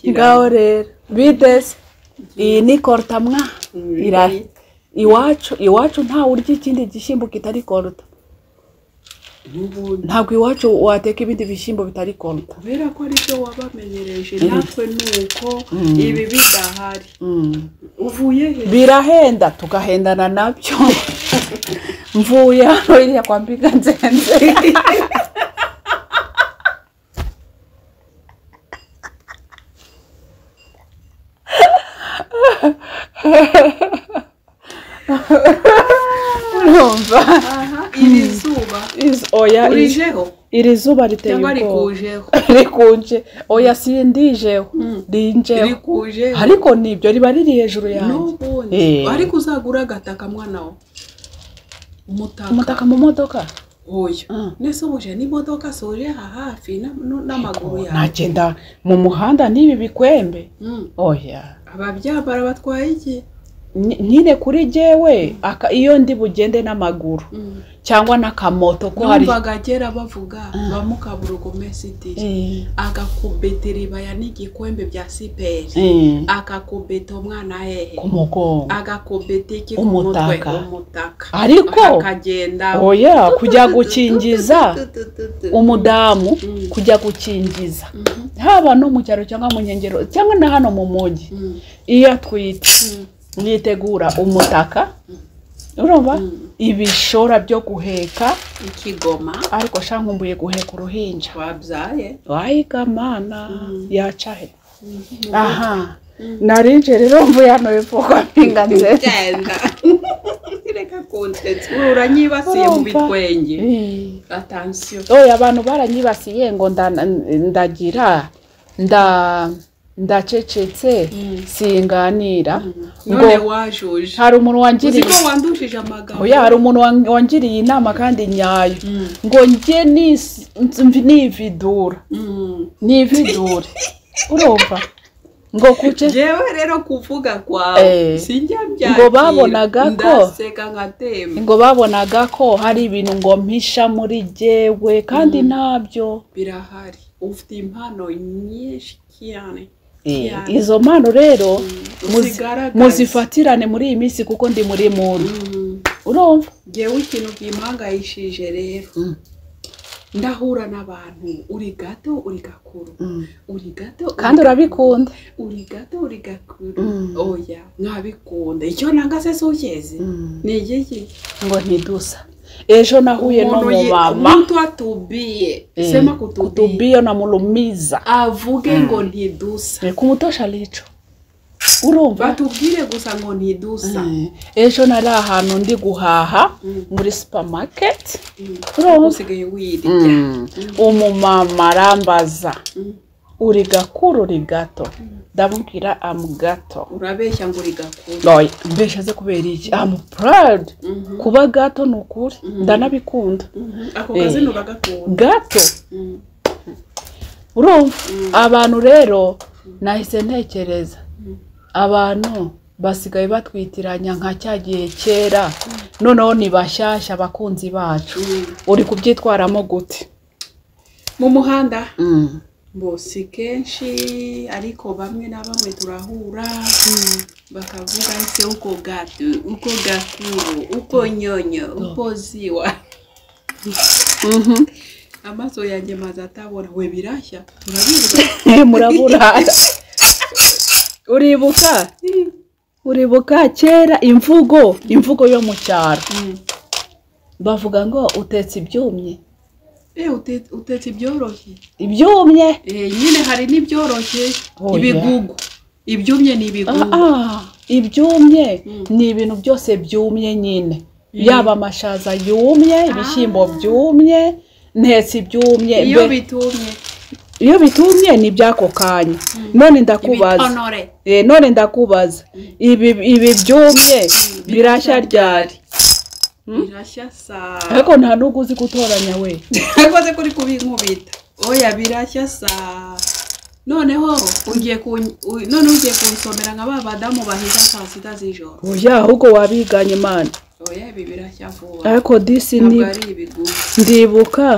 ngaho rero bidesi iyi ni korutamwa irahe iwacu iwacu ntawe urya ikindi gishyimbo kitari koruta n'ubundi ntabwo iwacu wateka ibindi bishyimbo bitari koruta kubera ko aribyo wabamenyereje natwe ni uko ibi bidahari uvuye he birahenda tugahendana nabyo mvuye hano iriya kwa mbiga nzenze urumva aha iri zuba Izi- oya izi- urijeho iri zuba riteye cyangwa ubwoba rikujeho rikunje oya sindijeho rinjeho rikujeho ariko nibyo riba riri hejuru yanjye n'ubundi Eh. ariko uzagura agataka mwana we umutaka umutaka mu modoka oya Mm. nese ubuje n'imodoka soje aha hafi na- nu- n'amaguru yawe nagenda mu muhanda n'ibi bikwembe Mm. oya ababyambara batwaye iki Ny- nyine kuri jyewe aka- iyo ndi bugende n'amaguru Mm. cyangwa n'akamoto ko hari numvaga kera bavuga bamukabura ugomesitiri Eh, agakubita iribaya n'igikombe bya siperi eh, agakubita umwana hehe ku mugongo agakubita iki ku Umutaka. mutwe umutaka Ariko- akagenda oya kujya gukingiza umudamu Mm. kujya gukingiza Mhm. haba no mu cyaro cyangwa mu nkengero cyangwa na hano mu mujyi Mm. iyo atwite Mm. yitegura umutaka urumva Mm. ibishora byo guheka ikigoma ariko shankumbuye guheka uruhinja wabyaye wayiga mana yaca he Mhm. aha narinje rero mvuye hano hepfo kwa mpinga nzeri genda reka konsensi uranyibasiye mu Urumva? bitwenge atansiyo oya abantu baranyibasiye ngo nda- ndagira nda ndacecetse singanira none ngo wajuje hari umuntu uzi wangiriye ko wandushije amagambo oya hari umuntu wan- wangiriye inama kandi nyayo Mm. ngo njye nis- nz- nividura Mm. nividure urumva ngo kuce jewe rero kuvuga kwawe Eh. sinjya Ngo mbyakira babonaga ko- ndaseka nkatemba ngo babonaga ko hari ibintu ngo mpisha muri jyewe kandi ntabyo birahari ufite impano nyinshi cyane cyane. izo mpano rero muzi- uzigaragaze. muzifatirane muri iyi minsi kuko ndi muri muntu Mm. urumva jewe ikintu gimpangayishije rero ndahura n'abantu uri gato uri gakuru uri gato uri kandi gakuru. urabikunda uri gato uri gakuru Mm. oya mwabikunda icyo nangase sugeze ni igiki ngo ntidusa ejo nahuye n'umumama umuntu atubiye sema kutubiye kutubiyo na mulumiza avuge ngo ntidusa kumutosha rico urumva batubwire gusa ngo ntidusa Eh, ejo nari ahantu ndi guhaha Mm. muri supamaketi Mm. urumva usigaye wirya Mm. umumama arambaza Mm. uri gakuru uri gato ndamubwira amu gato urabeshya ngo uri gakuru Oya, mbese aze kubera iki amu purayidi Mhm. kuba gato ni ukuri ndanabikunda Mhm. ako Eh. kazi nturagakunda gato Mm. urumva abantu rero nahise ntekereza abantu basigaye batwitiranya nka cya gihe kera noneho ni bashyashya abakunzi bacu Mm. uri kubyitwaramo gute mu muhanda bo si kenshi ariko bamwe na bamwe turahura bakavuga se uko gato uko gakuru uko nyonyo uko ziwa Mhm. amaso yanjye maze atabona we birashya turabibwa muraburara uribuka uribuka kera imvugo imvugo yo mu cyaro bavuga ngo utetse ibyumye Eh, ute- utetse ibyoroshye ibyumye Eh, nyine hari n'ibyoroshye Oya. ibigugu ibyumye ni ibigugu Ah, ibyumye ni ibintu byose byumye nyine yaba amashaza yumye ibishyimbo byumye ntetse ibyumye iyo Mbe- bitumye iyo bitumye ni iby'ako kanya none ndakubaza ibitonore Eh, none ndakubaza ibi ibi byumye birashya ryari birashya saa ariko nta n'ubwo uzi gutoranya we akoze kuri kubinkubita oya birashya saa noneho ugiye ku none ugiye kunsomera nka ba badamu bahiga saa sita z'ijoro oya ahubwo wabiganye imana oya ibi birashya vuba ariko disi ntabwo ni- ari ibigugu ndibuka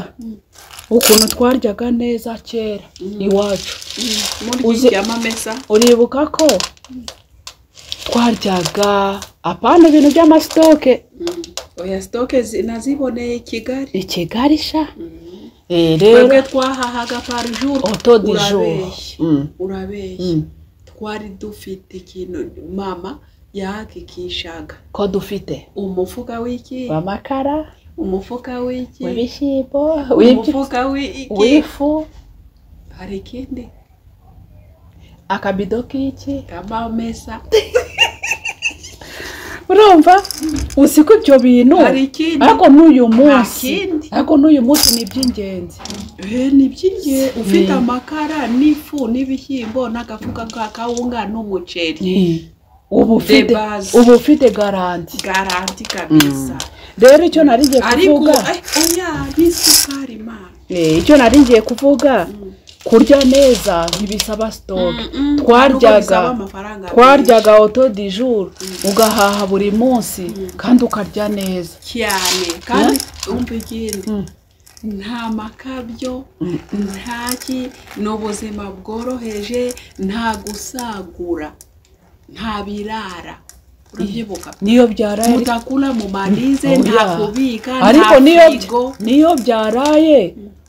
ukuntu twaryaga neza kera iwacu Uze- muryama amesa uribuka ko twaryaga apana ibintu by'amasitoke oya sitoke zi- naziboneye i kigali i kigali sha Mm. Eh, twebwe rero twahahaga par jour oto di jour urabeshya Mm, urabeshya mm. twari dufite ikintu mama yahakikishaga ko dufite umufuka w'iki amakara umufuka w'iki w'ibishyimbo w'ibyo- umufuka w'iki w'ifu hari ikindi akabido k'iki kamamesa urumva uzi ko ibyo bintu hari ikindi ariko n'uyu munsi kindi. ariko n'uyu munsi ni iby'ingenzi Eh, ni by'ingenzi ufite Mm. amakara n'ifu n'ibishyimbo n'agafuka ka kawunga n'umuceri uba ufite De base. uba ufite garanti garanti kabisa rero icyo nari ngiye ariko kuvuga eh, oya n'isukari mana eh, icyo nari ngiye kuvuga kurya neza ntibisaba sitoke Mm, mm, twaryaga- nubwo bisaba amafaranga twaryaga oto di jour ugahaha buri munsi kandi ukarya neza menshi cyane kandi umva ikindi nta makabyo ntaki ni ubuzima bworoheje nta gusagura nta birara urabyibuka niyo byaraye mutakura mu marize Oya. nta kubika ariko nta niyo firigo niyo byaraye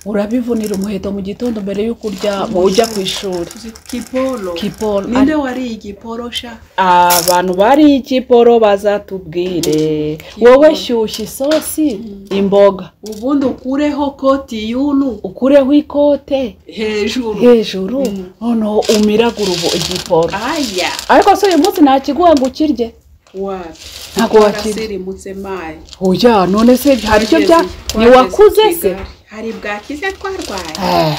urabivunira umuheto mu gitondo mbere y'uko urya mu ujya ku ishuri kiporo Kiporo. ninde wariye igiporo sha abantu bari ikiporo bazatubwire wowe shyushya isosi imboga ubundi ukureho koti y'unu ukureho ikote hejuru hejuru noneho umiragure ubu igiporo aya ariko se uyu munsi nta kiguha ngo ukirye wapi Ntabwo wakira. twaraserimutse mayi oya none se hari icyo bya Twageze- ntiwakuze twageze se i Kigali. hari bwakize twarwaye Eh,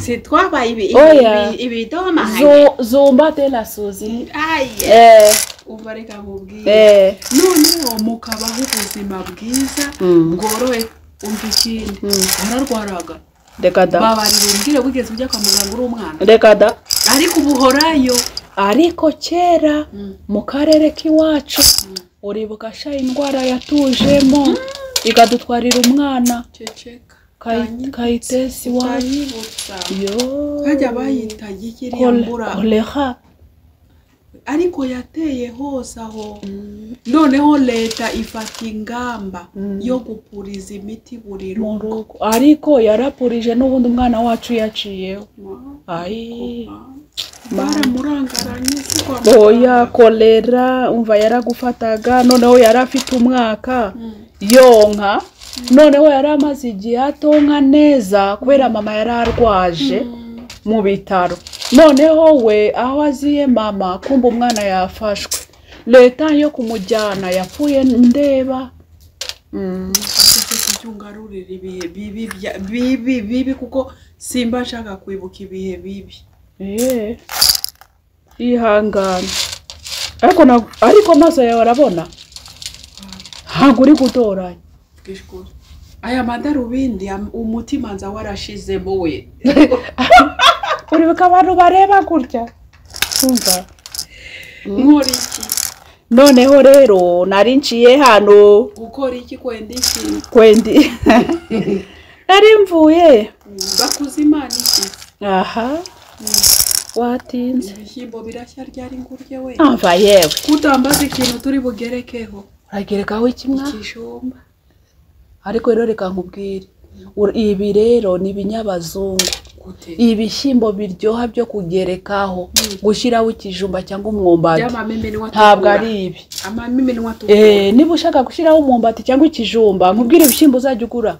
si twabaye ibi Oya. ibi- ibidomahaye zo- zumba de la suzi aye eh, umva reka nkubwire eh. noneho mukabaho ubuzima bwiza Mm. bworohe umva ikindi wararwaraga reka da babarira umbwire wigeze ujya kwa muganga uri umwana reka da ariko ubu uhorayo ariko kera Mm. mu karere k'iwacu uribuka sha indwara yatujemo ikadutwarira umwana ceceka Kayi- kayitesi wacu wanyibutsa yo hajya bayita gikiriya Kole- mbura kolera ariko yateye hose aho noneho leta ifata ingamba yo gupuriza imiti buri mu rugo rugo ariko yarapurije n'ubundi umwana wacu yaciyeho ayi baramurangaranye si kwa oya muganga. kolera umva yaragufataga noneho yari afite umwaka Mm. yonka noneho yari amaze igihe atonka neza kubera mama yari arwaje Mm. mu bitaro noneho we aho aziye mama kumva umwana yafashwe leta yo kumujyana yapfuye ndeba Mm. Ariko tujye ungarurira ibihe bibi bya- bibi bibi kuko simba nshaka kwibuka ibihe bibi Eh, yihangane ariko na- ariko amaso yawe arabona ntabwo uri gutoranya twishkuru aya madarubindi am- umutima nza warashizemo we uribuka abantu bareba gutya umva nkora iki noneho rero nari nciye hano gukora iki kwenda iki kwendi nari mvuye bakuze imana iki aha watinze ibishyimbo birashya ryari ngurye we ava yewe kutambaza ikintu turi bugerekeho uragerekaho ikimwa ikijumba ariko rero reka nkubwire Ur- ibi rero ni ibinyabazungu gute ibishyimbo biryoha byo kugerekaho gushyiraho ikijumba cyangwa umwumbati by'amamiminwa ntabwo ari ibi amamiminwa Eh, niba ushaka gushyiraho umwumbati cyangwa ikijumba nkubwire ibishyimbo uzajya ugura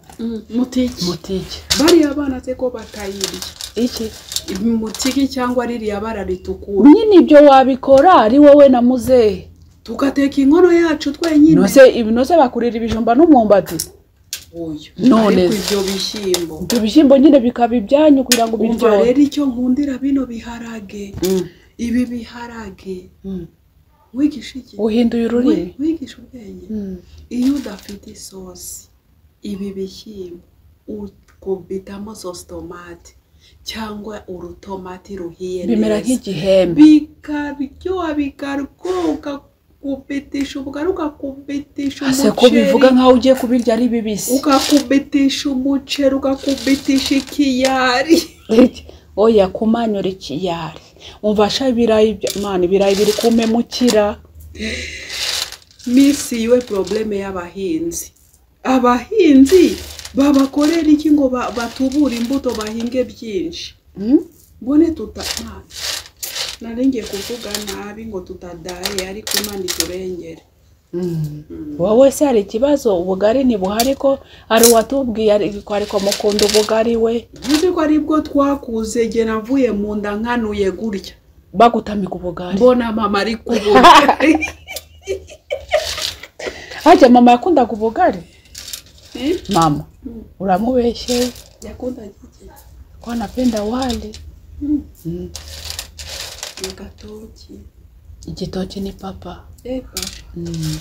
mutiki mutike bariya bana se ko batayirya iki mutiki cyangwa ririya bara ritukura nyine ibyo wabikora ari wowe na muzehe tugateka inkono yacu twenyine nose ibinoze bakurira ibijumba n'umwumbati oya None ariko se. ibyo bishyimbo ibyo bishyimbo nyine bikaba ibyanyu kugira ngo umva biryohe rero icyo nkundira bino biharage Mm, ibi biharage mm. wigisha iki uhinduye ururimi Wi- wigisha ubwenge Mm. iyo udafite isosi ibi bishyimbo ukubitamo sositomate cyangwa urutomati ruhiye bimera neza nk'igihembe bikaryoha bikaryoka kubetesha ubugari ukakubetesha ese ko bivuga nkaho ugiye kubirya ari bibisi ukakubetesha umuceri ukakubetesha ikiyari oya kumanyura ikiyari umva sha ibirayi bya- mana ibirayi biri kumemukira misi iwe probleme y'abahinzi abahinzi babakorera iki ngo ba- batubure imbuto bahinge byinshi Hmm? mbone tutamana naringiye kuvuga nabi ngo tutadaye ariko imana iturengere Mm. wowe se hari ikibazo ubugari ntibuhari ko hari uwatubwiye ariko ariko mukunda ubugari we uzi ko aribwo twakuze igihe navuye mu nda nkanuye gutya bagutamika ubugari mbona mama ari kubura hajya mama yakundaga ubugari mama uramubeshye yakundaga iki kwa napenda wali Mm, mm. agatoki igitoki ni papa Eh, papa mm.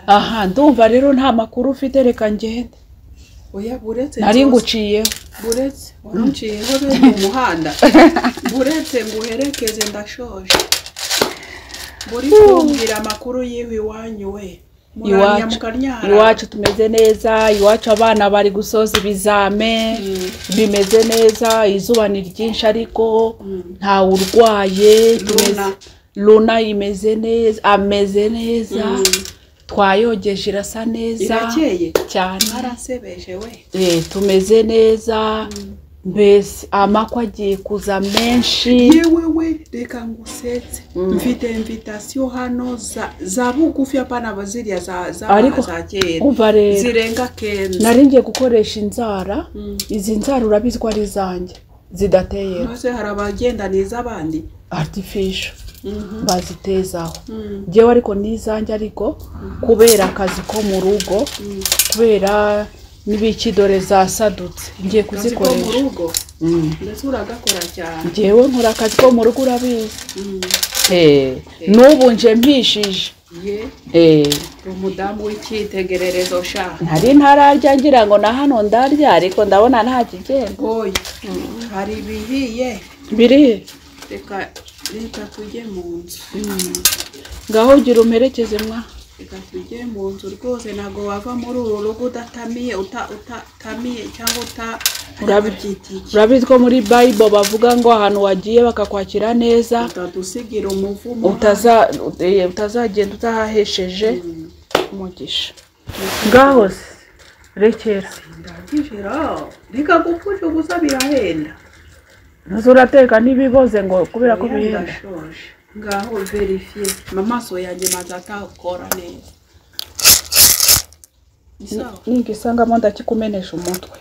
aha ndumva rero nta makuru ufite reka ngende oya buretse nari nzoza- nguciyeho buretse waruciyeho bene mu muhanda buretse nguherekeze ndashoje buri kumbwira amakuru yiwe iwanyu we muramya Iwacu. mukaryara iwacu tumeze neza iwacu abana bari gusoza ibizame Mm. bimeze neza izuba ni ryinshi ariko Mm. ntawe urwaye Luna. tumeze- luna imeze neza ameze neza Mm. twayogeje irasa neza irakeye cyane mwarasebeje we Eh, tumeze neza mbese amakwa agiye kuza menshi yewe we reka ngusetse mfite invitasiyo hano za- za bugufi apana baziriya za za Ariko, za kera umva rero zirenga kenzi nari ngiye gukoresha inzara Mm. izi nzara urabizi ko ari izanjye zidateye maze hari abagendaniza abandi artificial Mhm. bazitezaho Mm. njyewe ariko ni izanjye ariko kubera akazi ko mu rugo Mm. kubera n'ibikidore zasadutse ngiye Akazi ko mu kuzikoresha rugo Mm. ndetse uragakora cyane njyewe nkora akazi ko mu rugo urabizi Mm. Eh, n'ubu nje mpishije ye Eh, umudamu w'icyitegererezo sha nari ntararya ngira ngo na hano ndarya ariko ndabona nta kigenda oya hari ibihiye biri reka reka tujye mu nzu ngaho gira umperekeze mwa reka tujye mu nzu rwose ntabwo wava muri uru rugo udatamiye uta- utatamiye cyangwa uta Urabi- urabyitiye urabizi ko muri bible bavuga ngo ahantu wagiye bakakwakira neza utadusigira umuvumo utaza eh, utazagenda utahahesheje umugisha ngaho se rekera ndagijira reka gupfusha gusa birahenda uzi urateka ntibiboze ngo kubera ko Oya, bihenda ndashoje ngaho verifiye amaso yanjye maze atakora neza Ni sawa? ningisangamo ndakikumenesha umutwe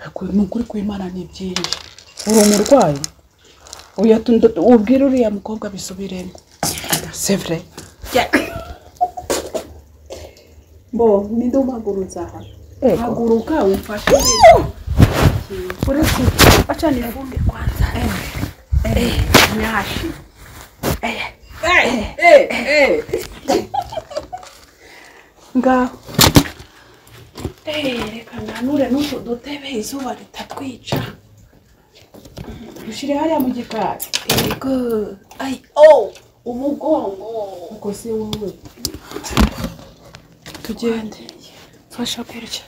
Ariko ni ukuri kw'imana ni byinshi uri umurwayi Oya, tu- ndu- ubwire uriya mukobwa bisubiremo c'est vrai bo nidumagurutse aha Ego. haguruka umfashe uretse acha nifunge kwanza nyashi ngaho reka nanure n'utu dutebe izuba ritatwica ushyire hariya mu gikari yego ay oh umugongo ubwo si wowe tugende mfasha kurya